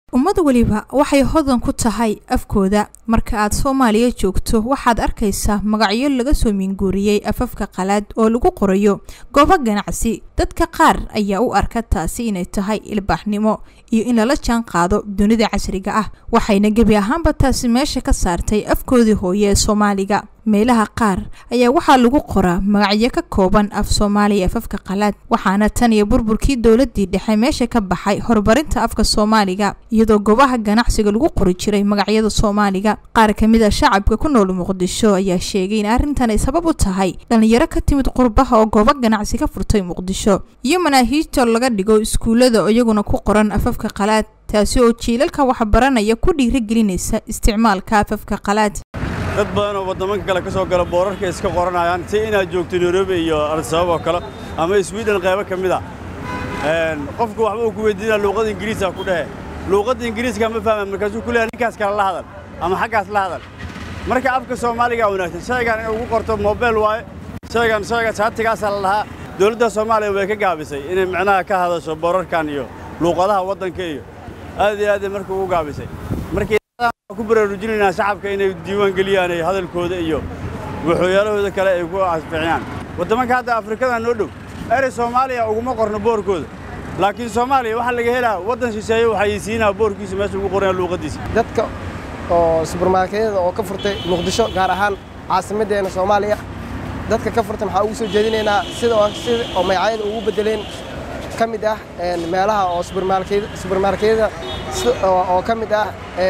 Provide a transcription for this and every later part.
ummad weliba waxay hodan ku tahay afkooda marka aad soomaaliya joogto waxaad arkaysaa magacyo laga soo minguuriyey afafka qalaad oo lagu qorayo goobo ganacsi dadka qaar ayaa u arka taasi inay tahay ilbaaxnimo iyo in lala jaan qaado dunida casriga ah waxayna gebi ahaanba taasi meesha ka saartay afkoodii hooye ee soomaaliga meelaha qaar ayaa waxaa lagu qoraa magacyo ka kooban af soomaaliya afafka qalaad waxaana tan iyo burburkii dowladii dhexe meesha ka baxay horumarinta afka soomaaliga iyadoo goobaha ganacsiga lagu qori jiray magacyada soomaaliga qaar ka mid a shacabka ku nool muqdisho ayaa sheegay in arrintan ay sabab u tahay dhalinyaro ka timid qurbaha oo goobo ganacsi ka furtay muqdisho iyo manaahiijta laga dhigo iskuullada iyaguna ku qoran afafka qalaad taasi oo jiilalka waxbaranaya ku dhiirigelinaysa isticmaalka afafka qalaad dad badan oo waddamanka kale ka soo gala boorarka iska qoranayaan si inaad joogto nairobi iyo arsabab oo kale ama sweden qaybo ka mid a qofku waxba uu ku weydiinaa luuqadda ingiriiska ku dhehe luuqadda ingiriiska ma fahma markaasuu ku leeyahay ninkaas kale la hadal ama xaggaas la hadal marka afka soomaaliga wanaagsan shaygan inay ugu qorto moobeel waaye shaygan shayga shaatigaasaa la lahaa dowladda soomaaliya way ka gaabisay inay micnaha ka hadasho boorarkan iyo luuqadaha waddanka iyo aad iyo aad marka ugu gaabisay markii ku baraarujinaynaa shacabka inay diiwaan geliyaan ay hadalkooda iyo waxooyaalahooda kale ay ku asbixiyaan waddamanka hadda afrikada noo dhow erey soomaaliya uguma qorno boorkooda laakiin soomaaliya waxaa laga helaa waddan shisheeye waxaysiinaa boorkiisa meesha ugu qoraya luuqaddiisa dadka oo subarmarketyada oo ka furtay muqdisho gaar ahaan caasimaddeena soomaaliya dadka ka furtay maxaa ugu soo jeedinaynaa sida sida oo magacyada ugu beddeleen ka mid ah meelaha oo subarmarketyada oo ka mid ah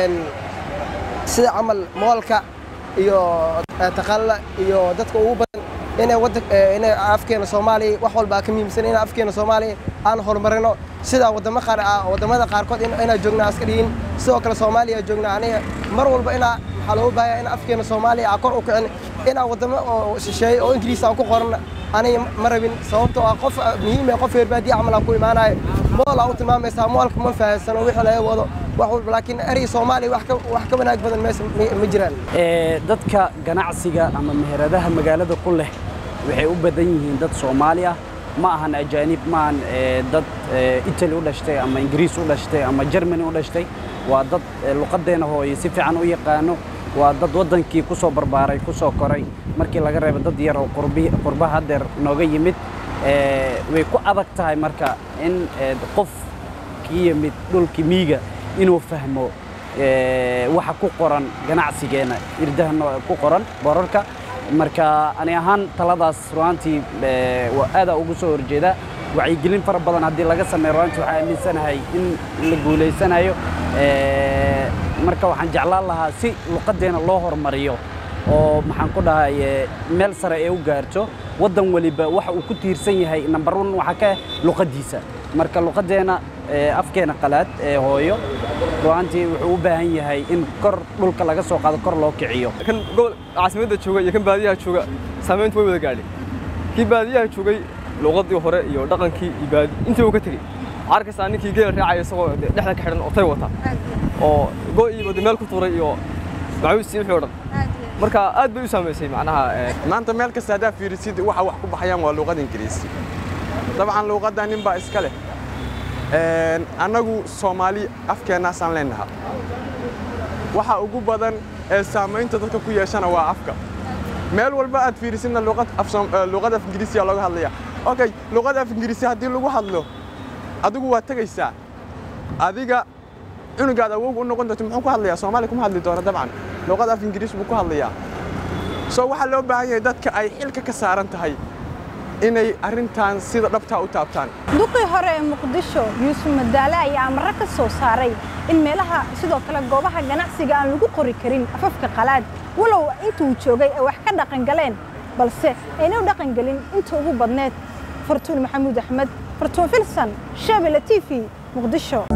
sida camal moolka iyo taqalla iyo dadka ugu badan inay waddan inay afkeena soomaaliya wax walba ka muhiimsan in afkeena soomaaliya aan horumarino sida waddamo qaar ah waddamada qaarkood inaa joognaa aska dhihin sidoo kale soomaaliya joognaa aniga mar walba inaa waxaa looga baahaya in afkeena soomaaliya aa kor u kicin inaa waddamo oo shisheeye oo ingiriis aan ku qoran aniga ma rabin sababtoo ah qof muhiim qof reerbaadiya camal aan ku imaanayo mool aa u tilmaamaysaa moolka ma fahansano wixii laga wado wax walba laakiin erey soomaaliya wax ka wanaag badan meesha ma jiraan dadka ganacsiga ama meheradaha magaalada ku leh waxay u badan yihiin dad soomaali ah ma ahan ajaanib ma ahan dad italy u dhashtay ama ingiriis u dhashtay ama jermany u dhashtay waa dad luqaddeena hooye si fiican u yaqaano waa dad waddankii ku soo barbaaray ku soo koray markii laga reebo dad yar oo qurbaha haddeer nooga yimid way ku adag tahay marka in qof kii yimid dhulkii miiga inuu fahmo waxa ku qoran ganacsigeena irdaha ku qoran borarka marka ani ahaan taladaas ruaantii aadaa ugu soo horjeeda wacyigelin fara badan haddii laga sameeyo ruaantii waxaa aaminsanahay in la guulaysanayo marka waxaan jeclaan lahaa si luqaddeena loo hormariyo oo maxaan ku dhahay meel sare ee u gaarto waddan weliba waxa uu ku tiirsan yahay number one waxaa ka luqaddiisa marka luqaddeena afkeena qalaad ee hooyo ru'aantii wuxuu u baahan yahay in kor dhulka laga soo qaado kor loo kiciyo kan gobol caasimadda jooga iyo kan baadiyaha jooga saamayntu way wada gaadhay kii baadiyaha joogay luqaddii hore iyo dhaqankii iyo baadi intii uu ka tegey arkaysaa ninkii geela raacaya isagoo dhexda ka xidhan otay wata oo go'iiba meel ku tuuray iyo macawiistii wixii o dhan marka aad bay u saamaysay macnaha maanta meel kasta haddaa fiirisid waxa wax ku baxayaan waa luuqada ingiriisi dabcan luuqadda nin baa iska leh annagu soomaali afkeennaasaan leenaha waxa ugu badan ee saamaynta dadka ku yeeshana waa afka meel walba aad fiirisidna luuqada af ingiriisiya looga hadlaya okay luuqada af ingiriisi haddii lagu hadlo adigu waa tegaysaa adiga cunugaad awoog u noqon doonto muxuu ku hadlayaa soomaali kuma hadli doono dabcan luuqada af ingiriis buu ku hadlayaa soo waxaa loo baahan yahay dadka ay xilka ka saaran tahay inay arrintan sida dhabtaa u taabtaan duqii hore ee muqdisho yuusuf madaale ayaa amarro ka soo saaray in meelaha sidoo kale goobaha ganacsiga aan lagu qori karin afafka qalaad walow intuu joogay ay wax ka dhaqangaleen balse ayna u dhaqangelin inta ugu badneed fartuun maxamuud axmed fartuun filsan shabele t v muqdisho